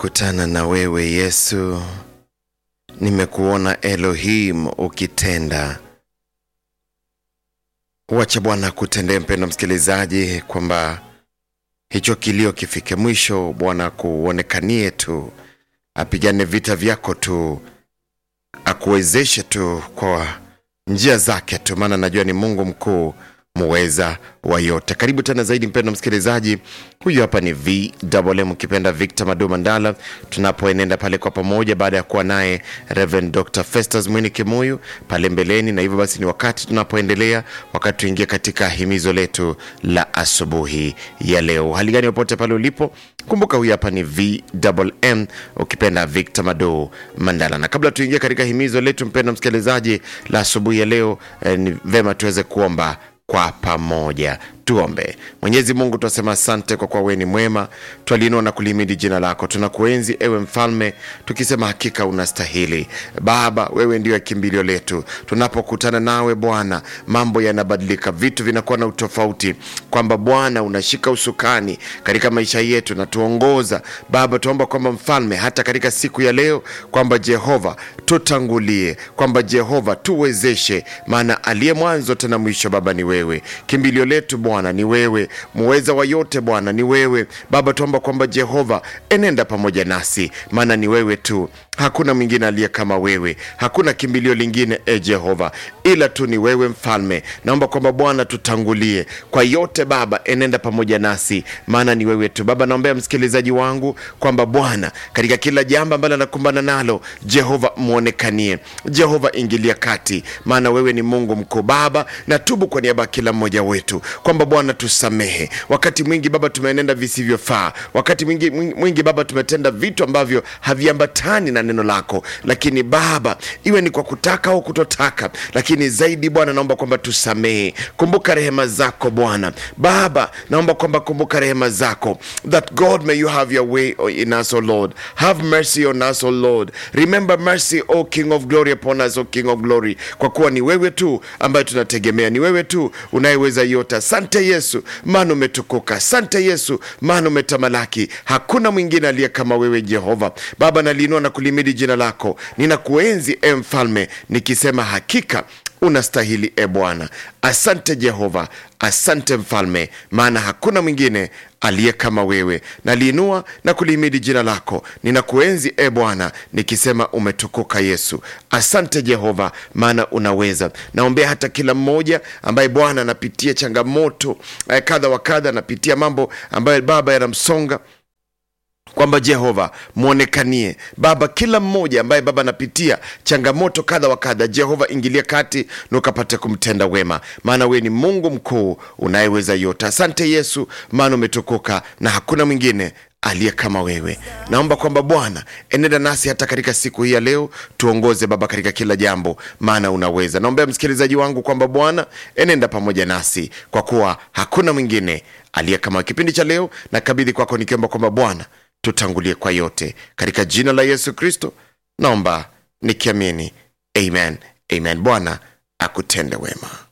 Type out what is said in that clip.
nimekutana na wewe Yesu, nimekuona Elohim ukitenda. Wacha Bwana kutendee, mpendo msikilizaji, kwamba hicho kilio kifike mwisho. Bwana kuonekanie tu, apigane vita vyako tu, akuwezeshe tu kwa njia zake tu, maana najua ni Mungu mkuu muweza wa yote. Karibu tena zaidi mpendo msikilizaji, huyu hapa ni VMM ukipenda Victor Madu Mandala, tunapoenenda pale kwa pamoja baada ya kuwa naye Reverend Dr. Festus Mwini Kimuyu pale mbeleni, na hivyo basi ni wakati tunapoendelea, wakati tuingia katika himizo letu la asubuhi ya leo. Hali gani popote pale ulipo, kumbuka huyu hapa ni VMM ukipenda Victor Madu Mandala, na kabla tuingie katika himizo letu mpendo msikilizaji la asubuhi ya leo eh, ni vema tuweze kuomba kwa pamoja tuombe mwenyezi mungu twasema asante kwa kuwa wewe ni mwema twaliinua na kulimidi jina lako tunakuenzi ewe mfalme tukisema hakika unastahili baba wewe ndio kimbilio letu tunapokutana nawe bwana mambo yanabadilika vitu vinakuwa na utofauti kwamba bwana unashika usukani katika maisha yetu na tuongoza baba tuomba kwamba mfalme hata katika siku ya leo kwamba jehova tutangulie kwamba jehova tuwezeshe maana aliye mwanzo tena mwisho baba ni wewe kimbilio letu bwana ni wewe muweza wa yote bwana ni wewe baba tuomba kwamba jehova enenda pamoja nasi maana ni wewe tu hakuna mwingine aliye kama wewe hakuna kimbilio lingine e jehova ila tu ni wewe mfalme naomba kwamba bwana tutangulie kwa yote baba enenda pamoja nasi maana ni wewe tu baba naombea msikilizaji wangu kwamba bwana katika kila jambo ambalo anakumbana nalo jehova mwonekanie jehova ingilia kati maana wewe ni mungu mkuu baba natubu kwa niaba ya kila mmoja wetu kwamba bwana tusamehe wakati mwingi baba tumeenenda visivyofaa wakati mwingi, mwingi, mwingi baba tumetenda vitu ambavyo haviambatani na neno lako lakini baba iwe ni kwa kutaka au kutotaka lakini zaidi bwana naomba kwamba tusamehe kumbuka rehema zako bwana baba naomba kwamba kumbuka rehema zako that god may you have your way in us o lord have mercy on us o lord remember mercy o king of glory upon us o king of glory kwa kuwa ni wewe tu ambaye tunategemea ni wewe tu unayeweza yote asante yesu maana umetukuka asante yesu maana umetamalaki hakuna mwingine aliye kama wewe jehova baba naliinua na kulimidi jina lako ninakuenzi e mfalme nikisema hakika unastahili e bwana asante jehova asante mfalme maana hakuna mwingine aliye kama wewe naliinua na kulihimidi jina lako ninakuenzi e bwana nikisema umetukuka yesu asante jehova maana unaweza naombea hata kila mmoja ambaye bwana anapitia changamoto eh, kadha wa kadha anapitia mambo ambayo baba yanamsonga kwamba jehova mwonekanie baba kila mmoja ambaye baba anapitia changamoto kadha wa kadha jehova ingilia kati na ukapate kumtenda wema maana wewe ni mungu mkuu unayeweza yote asante yesu maana umetukuka na hakuna mwingine aliye kama wewe naomba kwamba bwana enenda nasi hata katika siku hii ya leo tuongoze baba katika kila jambo maana unaweza naombea msikilizaji wangu kwamba bwana enenda pamoja nasi kwa kuwa hakuna mwingine aliye kama kipindi cha leo na kabidhi kwako nikiomba kwamba bwana tutangulie kwa yote katika jina la yesu kristo naomba nikiamini amen amen bwana akutende wema